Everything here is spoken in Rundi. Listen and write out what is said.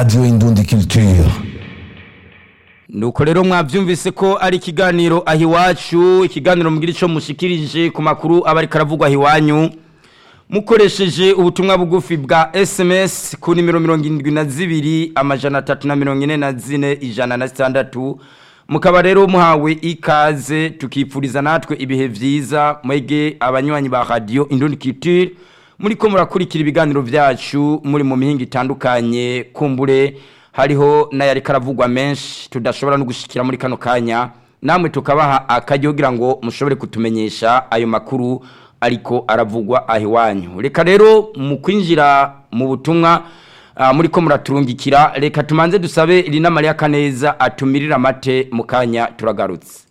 Radio Indundi Culture. nuko rero mwabyumvise ko ari ikiganiro aho iwacu ikiganiro mugira icyo mushikirije ku makuru aba ariko aravugwa aho iwanyu mukoresheje ubutumwa bugufi bwa sms ku nimero mirongo irindwi na zibiri amajana atatu na mirongo ine na zine ijana na sitandatu mukaba rero muhawe ikaze tukipfuriza natwe ibihe byiza mwege abanywanyi ba radiyo indundi kitire muri ko murakurikira ibiganiro byacu muri mu mihinga itandukanye kumbure hariho n'ayari karavugwa menshi tudashobora no gushyikira muri kano kanya namwe tukabaha akaryo kugira ngo mushobore kutumenyesha ayo makuru ariko aravugwa aho iwanyu reka rero mu kwinjira mu butumwa ah, muri ko muraturungikira reka tumanze dusabe rina mariya kaneza atumirira amate mu kanya turagarutse